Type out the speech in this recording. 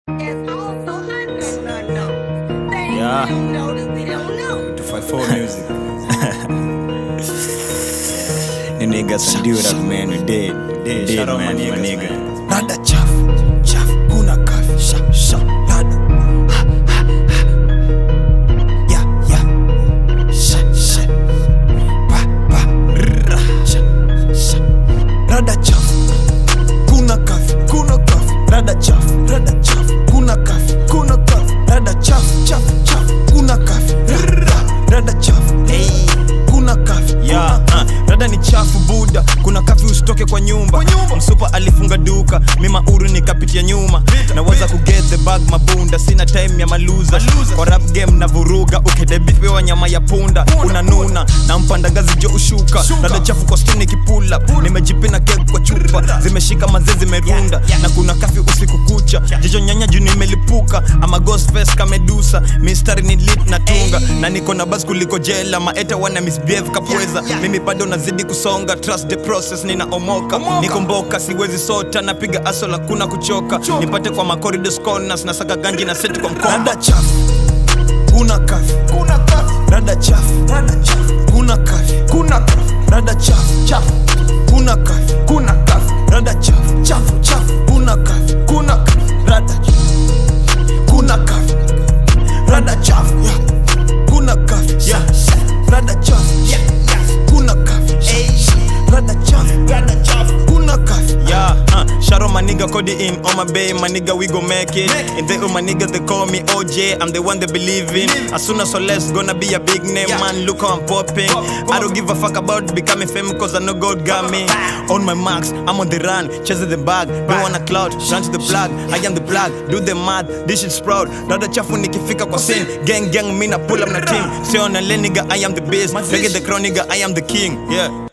It's also unknown unknown. They Yeah. don't know that we don't know. to fight for music. the niggas can do that, man. We did. We did, shout out man, my my niggas, nigga. man. Rada chafu, chafu, kuna kafi, sha, sha, rada. Ha, ha, ha. Ya, ya. Sha, sha. Pa, pa, ra, sha, sha. Rada chafu, kuna kafi, kuna kafi, rada chafu, rada chafu, kuna kafi, kuna kafi, rada chafu, chafu, chafu, kuna kafi, ra, rada chafu, hey, kuna kafi, Yeah, kuna uh, rada ni chafu buda kuna kafi usitoke kwa nyumba, msupa alifunga duka mima uru nikapitia nyuma naweza kuget the bag mabunda sina time ya maluza kwa rap game na vuruga ukedebipewa nyama ya punda unanuna na mpandangazi jo ushuka rada chafu kwa stini kipula nimejipina kek kwa chupa zimeshika mazee zimerunda na kuna kafi usiku kucha jicho nyanya juu nimelipuka ama ghost face kamedusa mistari ni lit na tunga na niko na bas kuliko jela maeta wana misbehave kapweza mimi bado nazidi kusonga trust the process ninaomoka niko mboka siwezi sota napiga asola kuna kuchoka nipate kwa macoridos corners na saka ganji na seti kwa mkoba Rada chafu, kuna kafi, kuna kafi. Rada chafu, rada chafu, kuna kafi, kuna kafi. Rada chafu, chafu, kuna kafi, kuna kafi. Rada chafu, chafu, chafu, kuna kafi, kuna kafi. Rada chafu, kuna kafi. Rada chafu, yeah. kuna kafi, yeah. Rada chafu, yeah. kuna kafi, yeah. Rada chafu, rada chafu, kuna kafi. Yeah, uh, shout out my nigga Cody in on my bay, my nigga we go make it. And they all my niggas they call me OJ, I'm the one they believe in. As soon as less gonna be a big name, man. Look how I'm popping. I don't give a fuck about becoming famous cause I know God got me. On my marks, I'm on the run, chasing the bag. Don't wanna cloud, run to the plug. I am the plug, do the math, this shit's proud. Rada chafu nikifika kwa scene, gang gang mina pull up na team. Say on a nigga, I am the best. Look at the crown nigga, I am the king. Yeah.